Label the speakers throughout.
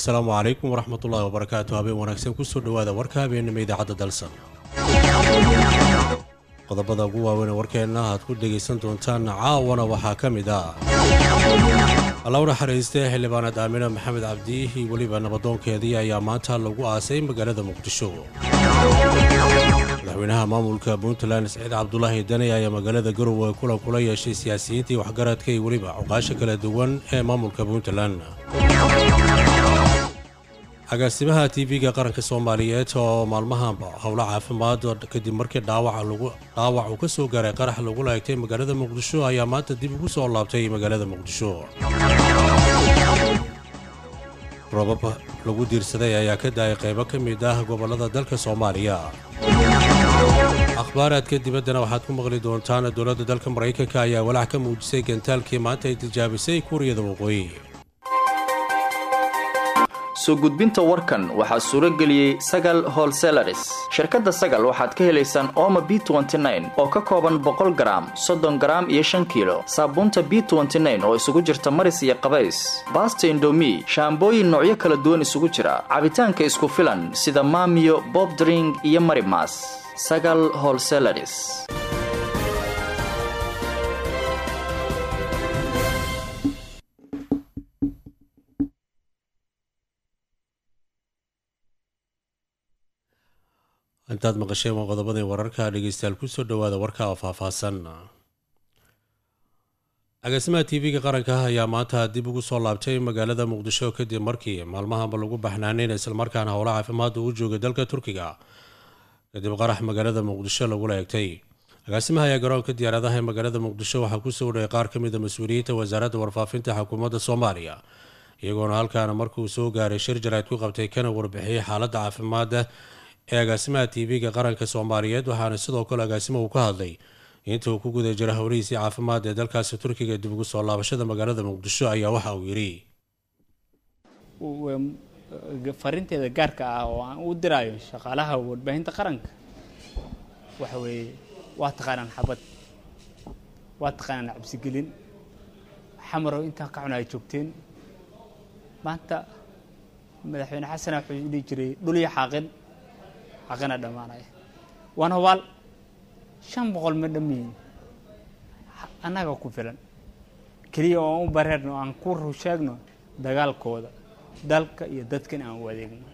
Speaker 1: assalaamu calaykum waraxmatullaahi wabarakaatu habeen wanaagsan kusoo dhowaada warka habeenimo idaacadda dalsan qodobada ugu waaweyn ee warkeenna aad ku dhegaysan doontaan caawana waxaa ka mid ah alla u naxariistay xildhibaanad aamina maxamed cabdi iyo weliba nabadoonkeedii ayaa maanta lagu aasay magaalada muqdisho madaxweynaha maamulka puntland saciid cabdulaahi dani ayaa magaalada garowe kulan kula yeeshay siyaasiyiintii waxgaradka iyo weliba cuqaasha kala duwan ee maamulka puntland agaasimaha tv-ga qaranka soomaaliyeed oo maalmahanba howlo caafimaad kadib markii dhaawac uu ka soo gaaray qarax lagula egtay magaalada muqdisho ayaa maanta dib ugu soo laabtay magaalada muqdisho robab lagu diirsaday ayaa ka daayay qaybo ka mid ah gobollada dalka soomaaliya akhbaaraadka dibaddana waxaad ku maqli doontaan dowladda dalka maraykanka ayaa walaac ka muujisay gantaalkii maanta ay tijaabisay kuuriyada waqooyi
Speaker 2: soo gudbinta warkan waxaa suuro geliyey sagal holselaris shirkadda sagal waxaad ka helaysaan ooma b oo ka kooban boqol garaam soddon garaam iyo shan kiilo saabuunta b oo isugu jirta maris iyo qabays baasta indomi shaambooyin noocyo kala duwan isugu jira cabitaanka isku filan sida maamiyo bobdring iyo marimas sagal holselaris
Speaker 1: intaad maqasheen waa qodobadii wararka dhegeystayaal kusoo dhowaada warka oo faahfaahsan agaasimaha tv-ga qaranka ayaa maanta dib ugu soo laabtay magaalada muqdisho kadib markii maalmahanba lagu baxnaaneyn islamarkaana howlo caafimaad uu joogay dalka turkiga kadib qarax magaalada muqdisho lagula egtay agaasimaha ayaa garoonka diyaaradaha ee magaalada muqdisho waxaa kusoo dhayay qaar ka mid a mas-uuliyiinta wasaaradda warfaafinta xukuumadda soomaaliya iyagoona halkaana markuu soo gaaray shir jarayd ku qabtay kana warbixiyey xaaladda caafimaadda ee agaasimaha tv-ga qaranka soomaaliyeed waxaana sidoo kale agaasimahu ka hadlay inta uu ku guda jira howlihiisii caafimaad ee dalkaasi turkiga dib ugu soo laabashada magaalada muqdisho ayaa waxa uu yidhi
Speaker 3: farinteeda gaarka ah oo aan u diraayo shaqaalaha warbaahinta qaranka waxa weeye waa taqaanaan xabad waa taqaanaan cabsigelin xamarow intaa ka cuna ay joogteen maanta madaxweyne xasana wuxuu dhihi jiray dhulyo xaaqin xaqina dhammaanaya waana hubaal shan boqol ma dhammiyin annaga ku filan keliya oo aan u bareerno aan ku rusheegno dagaalkooda dalka iyo dadkan aan u adeegno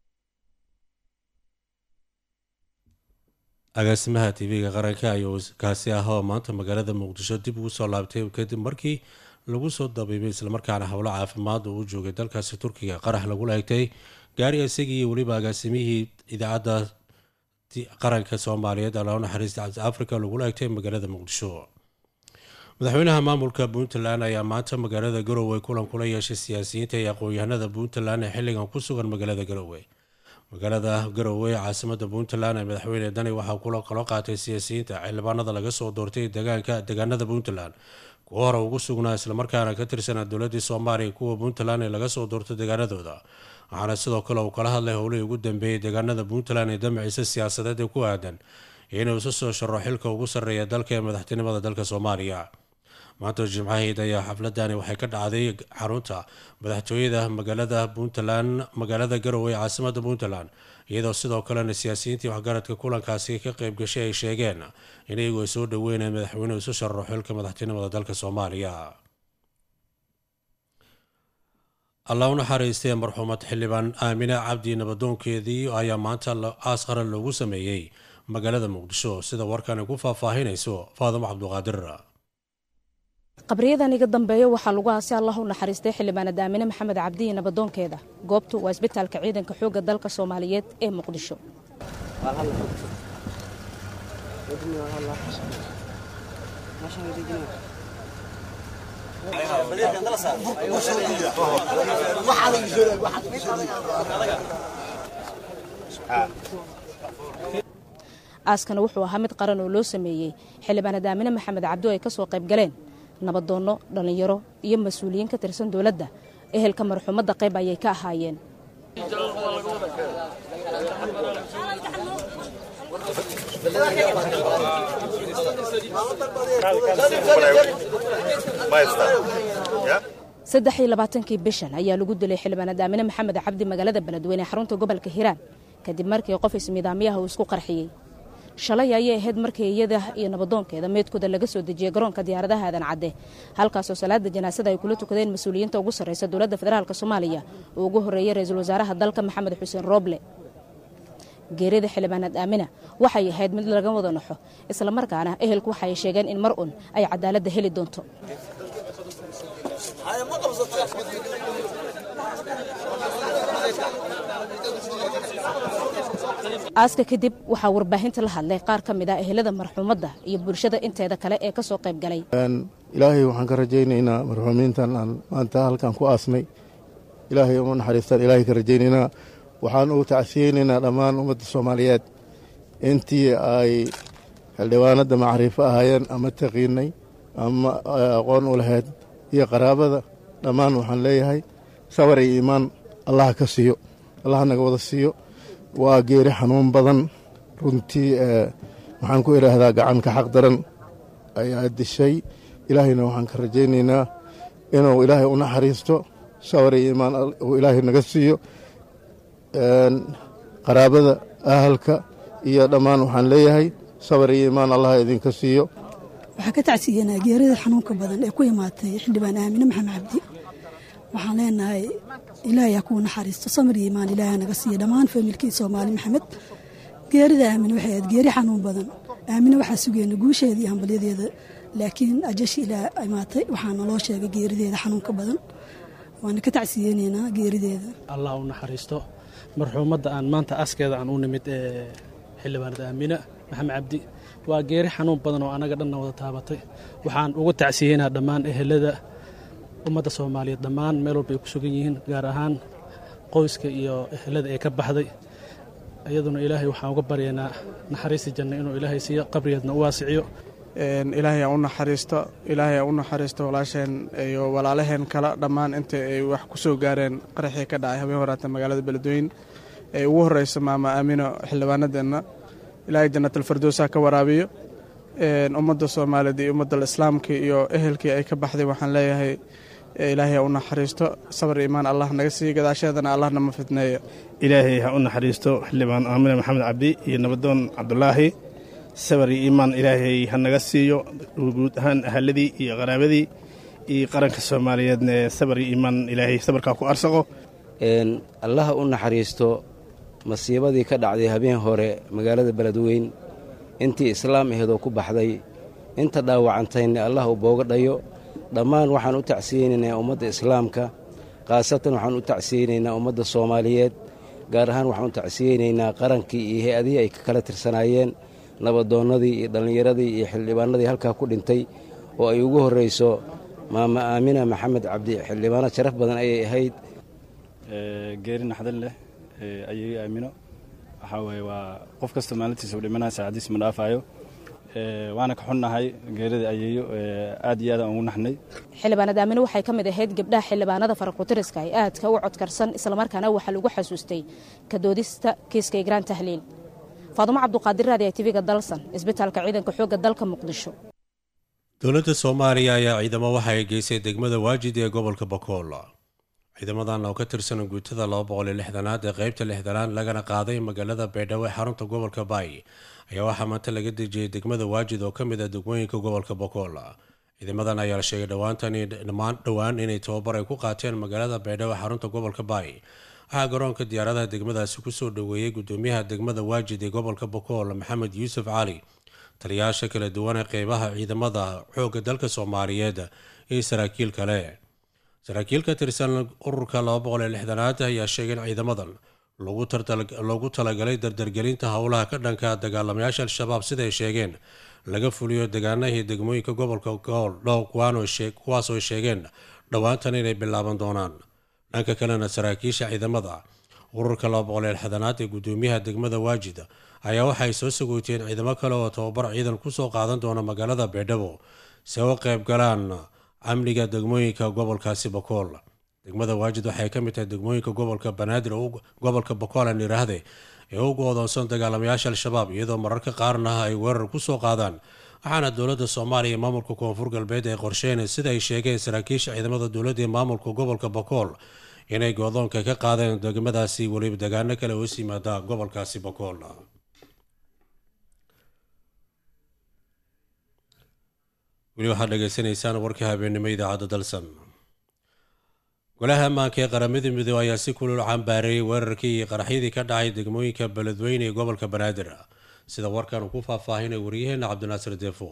Speaker 1: agaasimaha tv-ga qaranka ayuu kaasi ah oo maanta magaalada muqdisho dib ugu soo laabtay kadib markii lagu soo dabiibay islamarkaana howlo caafimaad uu u joogay dalkaasi turkiga qarax lagula egtay gaari isagii iyo weliba agaasimihii idaacadda qaranka soomaaliyeed alao naxariista cabdi africa lagula egtay magaalada muqdisho madaxweynaha maamulka puntland ayaa maanta magaalada garowe kulan kula yeeshay siyaasiyiinta iyo aqoon-yahanada puntland ee xilligan ku sugan magaalada garowe magaalada garowe caasimada puntland ee madaxweyne dani waxaa kula kala qaatay siyaasiyiinta xildhibaanada laga soo doortay degaanka deegaanada puntland kuwa hore ugu sugnaa islamarkaana ka tirsanaa dowladii soomaaliya kuwa puntland ee laga soo doortay deegaanadooda waxaana sidoo kale uu kala hadlay howlihii ugu dambeeyey deegaanada puntland ee damaciisa siyaasadeed ee ku aadan inuu isu soo sharo xilka ugu sarreeya dalka ee madaxtinimada dalka soomaaliya maanta jimcaheed ayaa xafladani waxay ka dhacday xarunta madaxtooyada magaalada puntland magaalada garowe ee caasimada puntland iyadoo sidoo kalena siyaasiyiintii waxgaradka kulankaasi ka qeyb gashay ay sheegeen in iyagu ay soo dhaweyneen madaxweynuhu isu sharo xilka madaxtinimada dalka soomaaliya allah u naxariistay marxuumad xildhibaan aamine cabdi nabadoonkeedii ayaa maanta aas qaran loogu sameeyey magaalada muqdisho sida warkani ku faahfaahinayso faadimo cabduqaadir
Speaker 4: qabriyadan iga dambeeya waxaa lagu aasay allah u naxariistay xildhibaanad aamine maxamed cabdi iyo nabadoonkeeda goobtu waa isbitaalka ciidanka xoogga dalka soomaaliyeed ee muqdisho aaskana wuxuu ahaa mid qaran oo loo sameeyey xildhibaanad aamine maxamed cabdi oo ay ka soo qayb galeen nabadoonno dhallinyaro iyo mas-uuliyiin ka tirsan dowladda ehelka marxuumadda qayb ayay ka ahaayeen saddex iyo labaatankii bishan ayaa lagu dilay xildhibaanad aamine maxamed cabdi magaalada beledweyne xarunta gobolka hiiraan kadib markii qof ismidaamyaha uu isku qarxiyey shalay ayay ahayd markii iyada iyo nabadoonkeeda meydkooda laga soo dejiyey garoonka diyaaradaha aadan cadde halkaasoo salaada janaasada ay kula tukadeen mas-uuliyiinta ugu sarreysa dowladda federaalk soomaaliya uu ugu horreeyey ra-iisul wasaaraha dalka maxamed xuseen rooble geerida xildhibaanad aamina waxay ahayd mid laga wada naxo islamarkaana ehelku waxay sheegeen in mar un ay cadaaladda heli doonto aaska kadib waxaa warbaahinta la hadlay qaar ka mid ah ehelada marxuumadda iyo bulshada inteeda kale ee ka soo qayb galay
Speaker 5: ilaahay waxaan ka rajaynaynaa marxuumiintan aan maanta halkan ku aasnay ilaahay uma naxariistaan ilaahay ka rajaynaynaa waxaan ugu tacsiyeynaynaa dhammaan ummadda soomaaliyeed intii ay xildhibaanadda macriifo ahaayeen ama taqiinay ama aqoon u lahayd iyo qaraabada dhammaan waxaan leeyahay sabar iyo iimaan allaha ka siiyo allaha naga wada siiyo waa geeri xanuun badan runtii waxaan ku idhaahdaa gacanka xaq daran ayaa dishay ilaahayna waxaan ka rajaynaynaa inuu ilaahay u naxariisto sabar iyo iimaan uu ilaahay naga siiyo qaraabada ahalka iyo dhammaan waxaan leeyahay sabar iyo iimaan allaha idinka siiyo
Speaker 6: waxaa ka tacsiyanaa geerida xanuunka badan ee ku imaatay xildhibaan aamine maxamed cabdi waxaan leenahay ilaahay ha kuu naxariisto samir iyo iimaan ilaahay naga siiya dhammaan faamilkii soomaali maxamed geerida aamine waxay ahayd geeri xanuun badan aamine waxaa sugeyna guusheeda iyo hambalyadeeda laakiin ajashi ilaa imaatay waxaa naloo sheegay geerideeda xanuunka badan waana ka tacsiyeynaynaa geerideeda
Speaker 7: allah u naxariisto marxuumadda aan maanta askeeda aan u nimid ee xildhibaanad aamine maxamed cabdi waa geeri xanuun badan oo anaga dhanna wada taabatay waxaan uga tacsiyeynaa dhammaan ehelada ummadda soomaaliyeed dhammaan meel walba ay ku sugan yihiin gaar ahaan qoyska iyo ehelada ee ka baxday iyaduna ilaahay waxaan uga baryaynaa naxariista janna inuu ilaahay siiyo qabrigeedna u waasiciyo
Speaker 8: ilaahay aan u naxariisto ilaahay aan u naxariisto walaasheen iyo walaalaheen kale dhammaan inta ay wax ku soo gaareen qaraxii ka dhacay habeen horaata magaalada beledweyne ee ugu horeysa maama aamino xildhibaanadeenna ilaahay jannatalfardoosa ka waraabiyo ummadda soomaaliyeed iyo ummadda islaamka iyo ehelkii ay ka baxday waxaan leeyahay ilaahay ha u naxariisto sabar iimaan allah naga siiyo gadaasheedana allah nama fidneeyo
Speaker 9: ilaahay ha u naxariisto xildhibaan aamine maxamed cabdi iyo nabadoon cabdulaahi sabar iyo iimaan ilaahay ha naga siiyo guud ahaan ahaladii iyo qaraabadii iyo qaranka soomaaliyeedna sabar iyo iimaan ilaahay sabarkaa ku arsaqo
Speaker 10: allaha u naxariisto masiibadii ka dhacday habeen hore magaalada beledweyn intii islaam aheedoo ku baxday inta dhaawacantayna allah u booga dhayo dhammaan waxaan u tacsiyeynaynaa ummadda islaamka khaasatan waxaan u tacsiyeynaynaa ummadda soomaaliyeed gaar ahaan waxaan u tacsiyeynaynaa qarankii iyo hay-adihii ay ka kala tirsanaayeen nabadoonnadii iyo dhallinyaradii iyo xildhibaanadii halkaa ku dhintay oo ay ugu horrayso maama aamina maxamed cabdi xildhibaano sharaf badan ayay ahayd
Speaker 11: geeri naxdin leh ayay aamino waxaa weeye waa qof kasta maalintiisa u dhimanaya saacadiis ma dhaafaayo waana ka xunnahay geerida ayeeyo aad iyo aad aan ugu naxnay
Speaker 4: xildhibaanad aamine waxay ka mid ahayd gabdhaha xildhibaanada farakutiriska ee aadka u codkarsan islamarkaana waxaa lagu xasuustay ka doodista kiiska igraan tahliil faadumo cabduqaadir raadi tv-ga dalsan isbitaalka ciidanka xoogga dalka muqdisho
Speaker 1: dowladda soomaaliya ayaa ciidamo waxa ay geysay degmada waajid ee gobolka bakool ciidamadan oo ka tirsan guutada laba boqol iyo lixdanaad ee qeybta lixdanaad lagana qaaday magaalada baydhabo ee xarunta gobolka baay ayaa waxaa maanta laga dejiyey degmada waajid oo ka mid ah degmooyinka gobolka bakool ciidamadan ayaa la sheegay dhammaan dhowaan inay tababar ay ku qaateen magaalada baydhabo ee xarunta gobolka baay waxaa garoonka diyaaradaha degmadaasi kusoo dhoweeyey gudoomiyaha degmada waajid ee gobolka bakool maxamed yuusuf cali taliyayaasha kala duwan ee qeybaha ciidamada xoogga dalka soomaaliyeed iyo saraakiil kale saraakiil ka tirsan ururka laba boqol iyo lixdanaad ayaa sheegay in ciidamadan loogu talagalay dardargelinta howlaha ka dhanka dagaalamayaasha al-shabaab siday sheegeen laga fuliyo degaanahii degmooyinka gobolka gool dhow kuwaasoo sheegeen dhowaantan inay bilaaban doonaan dhanka kalena saraakiisha ciidamada ururka laba boqol iyo lixdanaad ee gudoomiyaha degmada waajid ayaa waxay soo sagooteen ciidamo kale oo tababar ciidan kusoo qaadan doona magaalada baydhabo si uga qayb galaan amniga degmooyinka gobolkaasi bakool degmada waajid waxay ka mid tahay degmooyinka gobolka banaadir gobolka bakool aan yidhaahde ee u go-doonsan dagaalamayaasha al-shabaab iyadoo mararka qaarna ay weerar kusoo qaadaan waxaana dowladda soomaaliya iyo maamulka koonfur galbeed ay qorsheen sida ay sheegeen saraakiisha ciidamada dowladda iyo maamulka gobolka bokool inay goodoonka ka qaadeen degmadaasi weliba degaano kale hoos yimaada gobolkaasi bokool weli waxaad dhegaysanaysaan warka habeennimo idaacadda dalsan golaha ammaanka ee qaramada midoobey ayaa si kulul cambaareeyay weerarkii iyo qaraxyadii ka dhacay degmooyinka beledweyne ee gobolka banaadir sida warkan uu ku faahfaahinay waryaheena cabdinaasir deefo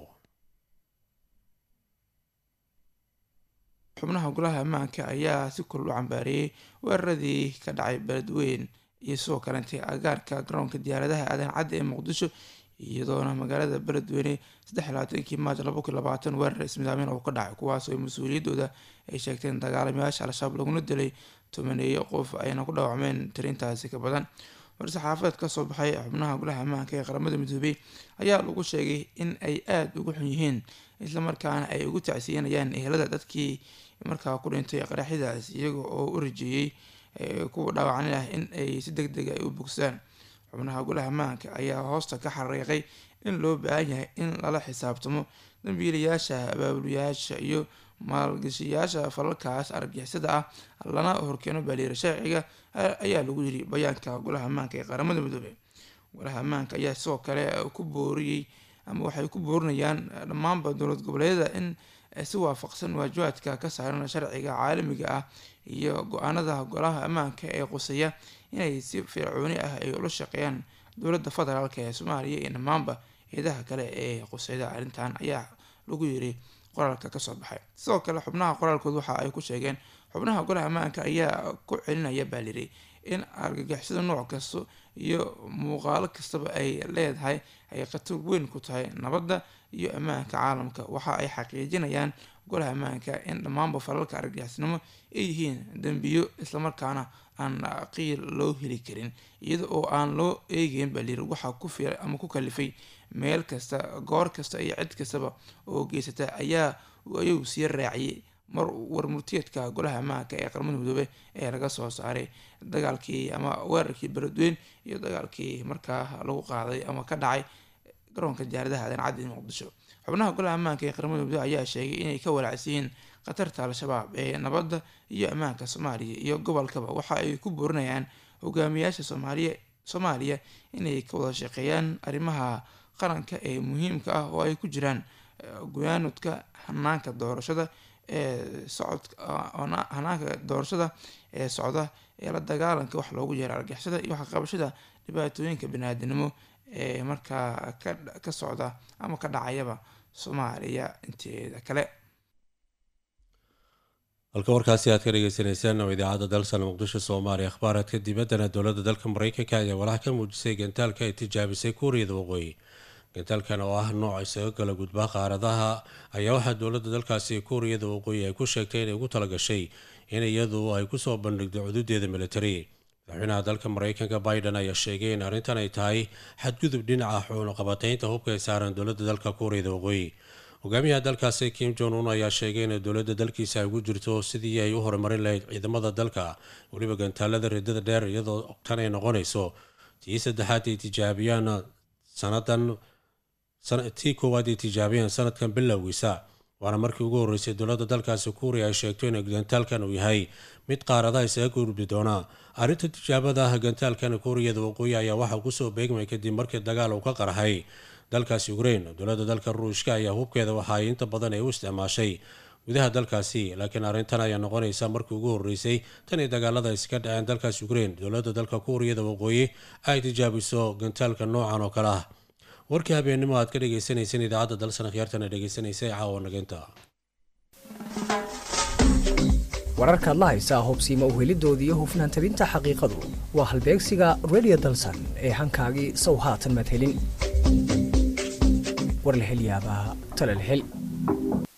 Speaker 12: xubnaha golaha ammaanka ayaa si kulul u cambaareeyey weeraradii ka dhacay beledweyn iyo sidoo kalentay agaarka garoonka diyaaradaha aadan cadda ee muqdisho iyadoona magaalada beledweyne saddex labaatankii maaj laba kun labaatan weerar ismidaameyn oo ka dhacay kuwaasoo mas-uuliyaddooda ay sheegteen dagaalamayaasha al-shabaab laguna dilay tobaneeyo qof ayna ku dhaawacmeen tirintaasi ka badan war-saxaafadeed kasoo baxay xubnaha golaha ammaanka ee qaramada midoobey ayaa lagu sheegay in ay aada ugu xun yihiin islamarkaana ay ugu tacsiyanayaan ehelada dadkii markaa ku dhintay qaraxyadaas iyaga oo u rajeeyey kuwa dhaawacni ah in ay si deg deg ay u bogsaan xubnaha golaha ammaanka ayaa hoosta ka xariiqay in loo baahan yahay in lala xisaabtamo dambiilayaasha abaabulayaasha iyo maalgashiyaasha falalkaas argixisada ah lana horkeeno baaliira sharciga ayaa lagu yiri bayaanka golaha ammaanka ee qaramada midoobey golaha ammaanka ayaa sidoo kale ku booriyey ama waxay ku boorinayaan dhammaanba dowlad goboleedyada in si waafaqsan waajibaadka ka saaran sharciga caalamiga ah iyo go-aanada golaha ammaanka ee quseeya inay si fircooni ah ay ula shaqeeyaan dowladda federaalk ee soomaaliya iyo dhammaanba eedaha kale ee quseyda arrintan ayaa lagu yiri qoraalka kasoo baxay sidoo kale xubnaha qoraalkood waxa ay ku sheegeen xubnaha golaha ammaanka ayaa ku celinaya baa liri in argagixisada nooc kasta iyo muuqaalo kastaba ay leedahay ay khatar weyn ku tahay nabadda iyo ammaanka caalamka waxa ay xaqiijinayaan golaha ammaanka in dhammaanba falalka argagixisnimo ay yihiin dembiyo islamarkaana aan qiil loo heli karin iyada oo aan loo eegeyn baa liri waxaa ku fiiray ama ku kalifay meel kasta goor kasta iyo cid kastaba oo geysata ayaa ayuu sii raaciyay mar warmurtiyeedka golaha ammaanka ee qaramada midoobe ee laga soo saaray dagaalkii ama weerarkii beledweyn iyo dagaalkii markaa lagu qaaday ama ka dhacay garoonka diyaaradaha aadan caddi muqdisho xubnaha golaha ammaanka ee qaramada midoobe ayaa sheegay inay ka walaacsan yihiin khatarta al-shabaab ee nabadda iyo ammaanka soomaaliya iyo gobolkaba waxa ay ku boorinayaan hogaamiyaasha soomaaliya soomaaliya inay ka wada shaqeeyaan arrimaha qaranka ee muhiimka ah oo ay ku jiraan guyaanudka hanaanka doorashada ee socod hanaanka doorashada ee socda ee la dagaalanka wax loogu yeero argixisada iyo waxqabashada dhibaatooyinka baniaadanimo ee markaa ka socda ama ka dhacayaba soomaaliya inteeda kale
Speaker 1: halka warkaasi aad ka dhegeysaneysaan oo idaacadda dalsan muqdisho soomaaliya akhbaaraadka dibaddana dowladda dalka mareykanka ayaa walax ka muujisay gantaalka ay tijaabisay kuuriyada waqooyi gantaalkan oo ah nooc isaga kala gudbaa qaaradaha ayaa waxaa dowladda dalkaasi kuuriyada waqooyi ay ku sheegtay inay ugu talagashay in iyadu ay kusoo bandhigdo cududeeda militari madaxweynaha dalka mareykanka biden ayaa sheegay in arrintan ay tahay xadgudub dhinaca xunuqabateynta hubka ay saaran dowladda dalka kuuriyada waqooyi hogaamiyaha dalkaasi kim jon un ayaa sheegay in dowladda dalkiisa ay ugu jirto sidii ay u horumarin lahayd ciidamada dalka weliba gantaalada ridada dheer iyadoo tan ay noqonayso tii saddexaad ay tijaabiyaan sanadan tii koowaad ay tijaabiyeen sanadkan bilowgiisa waana markii ugu horreysay dowladda dalkaasi kuuriya ay sheegto in gantaalkan uu yahay mid qaaradaha isaga gurbi doona arrinta tijaabada gantaalkan kuuriyada waqooyi ayaa waxaa kusoo beegmay kadib markii dagaal uu ka qarxay dalkaasi ukrain dowladda dalka ruushka ayaa hubkeeda waxa ay inta badan ay u isticmaashay gudaha dalkaasi laakiin arrintan ayaa noqonaysa markii ugu horreysay tan iyo dagaalada ay iska dhaceen dalkaasi ukrain dowladda dalka kuuriyada waqooyi ay tijaabiso gantaalka noocan oo kale ah warkii habeennimo aad ka dhegeysaneyseen idaacadda dalsan khiyaartana dhegeysanaysay caawa nageynta
Speaker 13: wararkaad la haysaa hobsiima uhelidooda iyo hufnaan tabinta xaqiiqadu waa halbeegsiga redio dalsan ee hankaagii sow haatan madhelin war la hel yaabaa talal hel